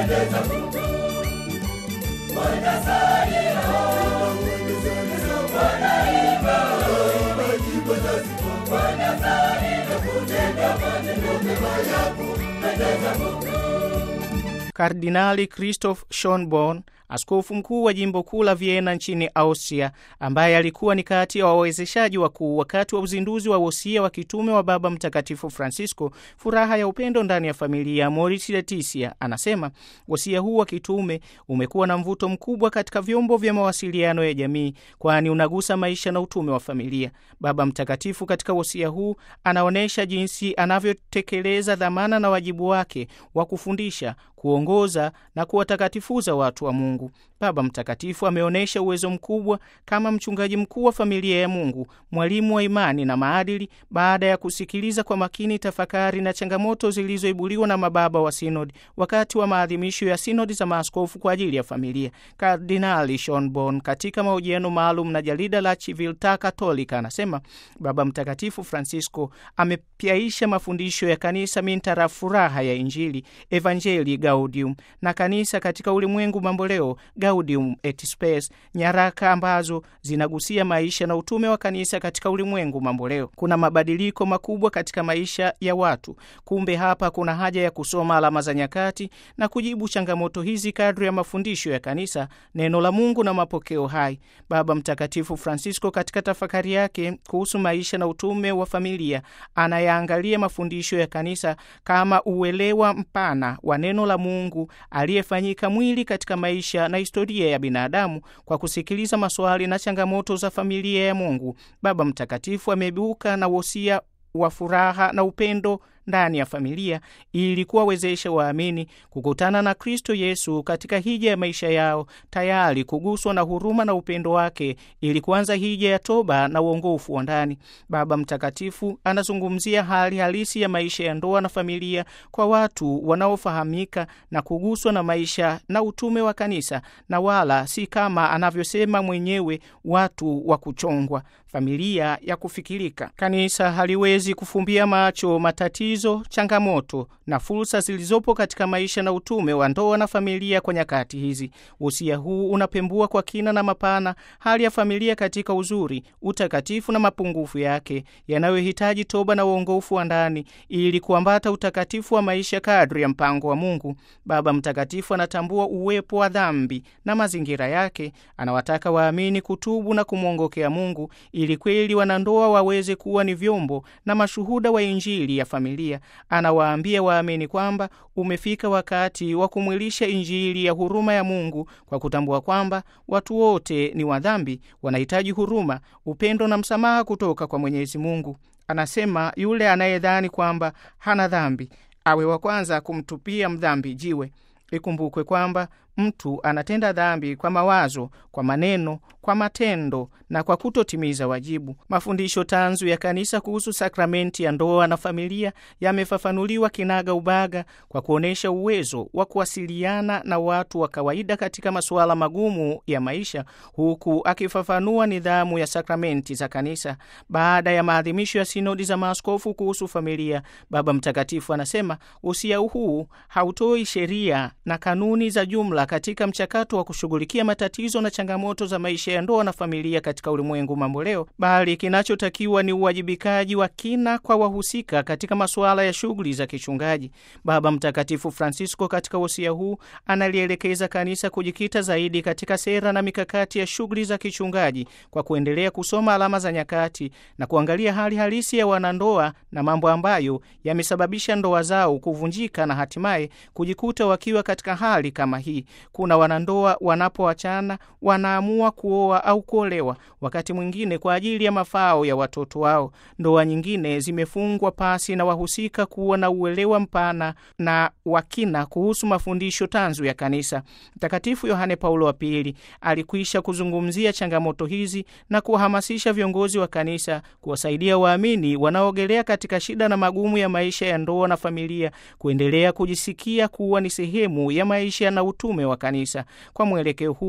Kardinali Christoph Schonborn, askofu mkuu wa jimbo kuu la Vienna nchini Austria, ambaye alikuwa ni kati ya wawezeshaji wakuu wakati wa uzinduzi wa wosia wa kitume wa Baba Mtakatifu Francisco, furaha ya upendo ndani ya familia, Amoris Laetitia, anasema wosia huu wa kitume umekuwa na mvuto mkubwa katika vyombo vya mawasiliano ya jamii, kwani unagusa maisha na utume wa familia. Baba Mtakatifu katika wosia huu anaonyesha jinsi anavyotekeleza dhamana na wajibu wake wa kufundisha kuongoza na kuwatakatifuza watu wa Mungu. Baba Mtakatifu ameonyesha uwezo mkubwa kama mchungaji mkuu wa familia ya Mungu, mwalimu wa imani na maadili, baada ya kusikiliza kwa makini tafakari na changamoto zilizoibuliwa na mababa wa sinodi wakati wa maadhimisho ya sinodi za maaskofu kwa ajili ya familia. Kardinali Schonborn katika mahojiano maalum na jarida la Civiltà Cattolica anasema Baba Mtakatifu Francisco amepyaisha mafundisho ya kanisa mintara furaha ya Injili, Evangelii Gaudium na kanisa katika ulimwengu mamboleo Gaudium et Spes, nyaraka ambazo zinagusia maisha na utume wa kanisa katika ulimwengu mamboleo. Kuna mabadiliko makubwa katika maisha ya watu. Kumbe hapa kuna haja ya kusoma alama za nyakati na kujibu changamoto hizi kadri ya mafundisho ya kanisa, neno la Mungu na mapokeo hai. Baba Mtakatifu Francisco katika tafakari yake kuhusu maisha na utume wa familia anayaangalia mafundisho ya kanisa kama uelewa mpana wa neno la Mungu aliyefanyika mwili katika maisha na historia ya binadamu kwa kusikiliza maswali na changamoto za familia ya Mungu. Baba Mtakatifu ameibuka na wosia wa furaha na upendo ndani ya familia ili kuwawezesha waamini kukutana na Kristo Yesu katika hija ya maisha yao, tayari kuguswa na huruma na upendo wake ili kuanza hija ya toba na uongofu wa ndani. Baba Mtakatifu anazungumzia hali halisi ya maisha ya ndoa na familia kwa watu wanaofahamika na kuguswa na maisha na utume wa kanisa, na wala si kama anavyosema mwenyewe watu wa kuchongwa, familia ya kufikirika. Kanisa haliwezi kufumbia macho matatizo, changamoto na fursa zilizopo katika maisha na utume wa ndoa na familia kwa nyakati hizi. Wosia huu unapembua kwa kina na mapana hali ya familia katika uzuri, utakatifu na mapungufu yake yanayohitaji toba na uongofu wa ndani ili kuambata utakatifu wa maisha kadri ya mpango wa Mungu. Baba Mtakatifu anatambua uwepo wa dhambi na mazingira yake. Anawataka waamini kutubu na kumwongokea Mungu ili kweli wanandoa waweze kuwa ni vyombo na mashuhuda wa Injili ya familia. Anawaambia waamini kwamba umefika wakati wa kumwilisha Injili ya huruma ya Mungu kwa kutambua kwamba watu wote ni wadhambi, wanahitaji huruma, upendo na msamaha kutoka kwa Mwenyezi Mungu. Anasema yule anayedhani kwamba hana dhambi awe wa kwanza kumtupia mdhambi jiwe. Ikumbukwe kwamba mtu anatenda dhambi kwa mawazo, kwa maneno, kwa matendo na kwa kutotimiza wajibu. Mafundisho tanzu ya Kanisa kuhusu sakramenti ya ndoa na familia yamefafanuliwa kinaga ubaga kwa kuonyesha uwezo wa kuwasiliana na watu wa kawaida katika masuala magumu ya maisha, huku akifafanua nidhamu ya sakramenti za Kanisa. Baada ya maadhimisho ya sinodi za maaskofu kuhusu familia, Baba Mtakatifu anasema usia huu hautoi sheria na kanuni za jumla katika mchakato wa kushughulikia matatizo na changamoto za maisha ya ndoa na familia katika ulimwengu mamboleo, bali kinachotakiwa ni uwajibikaji wa kina kwa wahusika katika masuala ya shughuli za kichungaji. Baba Mtakatifu Francisco katika wosia huu analielekeza kanisa kujikita zaidi katika sera na mikakati ya shughuli za kichungaji kwa kuendelea kusoma alama za nyakati na kuangalia hali halisi ya wanandoa na mambo ambayo yamesababisha ndoa zao kuvunjika na hatimaye kujikuta wakiwa katika hali kama hii. Kuna wanandoa wanapoachana wanaamua kuoa au kuolewa, wakati mwingine kwa ajili ya mafao ya watoto wao. Ndoa nyingine zimefungwa pasi na wahusika kuwa na uelewa mpana na wakina kuhusu mafundisho tanzu ya Kanisa. Mtakatifu Yohane Paulo wa Pili alikwisha kuzungumzia changamoto hizi na kuwahamasisha viongozi wa kanisa kuwasaidia waamini wanaogelea katika shida na magumu ya maisha ya ndoa na familia kuendelea kujisikia kuwa ni sehemu ya maisha na utume wa kanisa. Kwa mwelekeo huu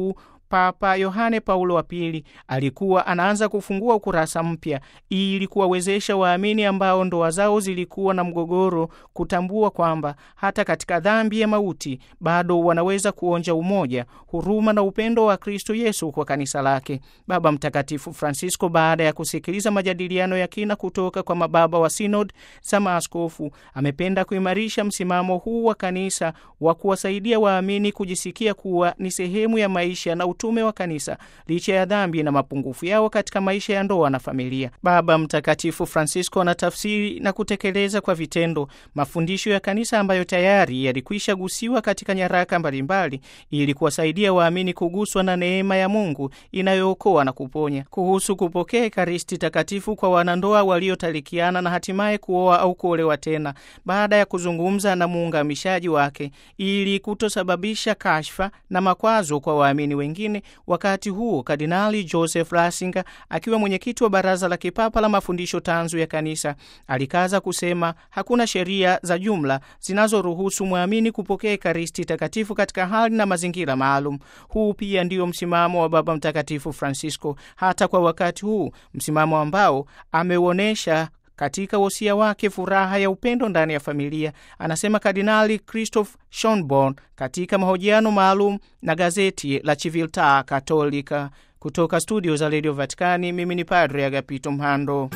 Papa Yohane Paulo wa Pili alikuwa anaanza kufungua ukurasa mpya ili kuwawezesha waamini ambao ndoa zao zilikuwa na mgogoro kutambua kwamba hata katika dhambi ya mauti bado wanaweza kuonja umoja, huruma na upendo wa Kristo Yesu kwa kanisa lake. Baba Mtakatifu Francisco, baada ya kusikiliza majadiliano ya kina kutoka kwa mababa wa sinod za maaskofu, amependa kuimarisha msimamo huu wa kanisa wa kuwasaidia waamini kujisikia kuwa ni sehemu ya maisha na utume wa kanisa licha ya dhambi na mapungufu yao katika maisha ya ndoa na familia. Baba Mtakatifu Francisco anatafsiri na kutekeleza kwa vitendo mafundisho ya kanisa ambayo tayari yalikwisha gusiwa katika nyaraka mbalimbali ili kuwasaidia waamini kuguswa na neema ya Mungu inayookoa na kuponya. Kuhusu kupokea Ekaristi Takatifu kwa wanandoa waliotalikiana na hatimaye kuoa au kuolewa tena, baada ya kuzungumza na muungamishaji wake ili kutosababisha kashfa na makwazo kwa waamini wengine. Wakati huo Kardinali Joseph Ratzinger akiwa mwenyekiti wa Baraza la Kipapa la Mafundisho Tanzu ya Kanisa alikaza kusema hakuna sheria za jumla zinazoruhusu mwamini kupokea Ekaristi Takatifu katika hali na mazingira maalum. Huu pia ndio msimamo wa Baba Mtakatifu Francisco hata kwa wakati huu, msimamo ambao ameuonyesha katika wosia wake furaha ya upendo ndani ya familia, anasema Kardinali Christoph Schonborn katika mahojiano maalum na gazeti la Civiltà Cattolica. Kutoka studio za Radio Vaticani, mimi ni Padre Agapito Mhando.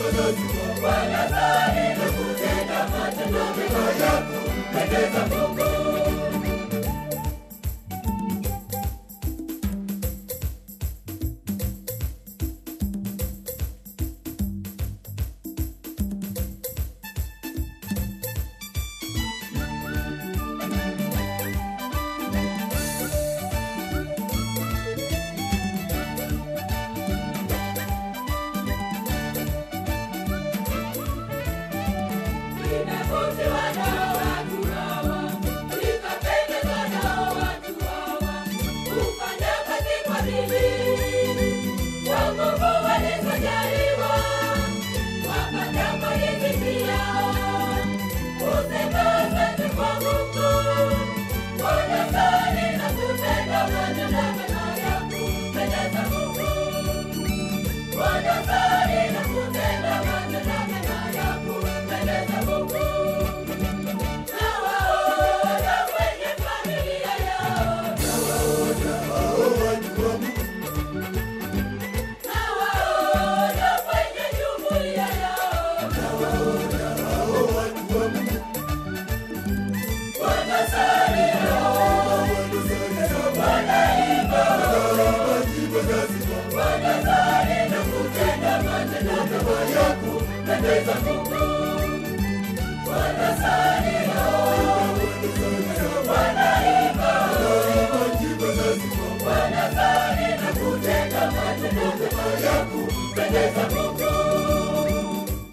Wanasali na kutenda matendo mema ya kupendeza Mungu.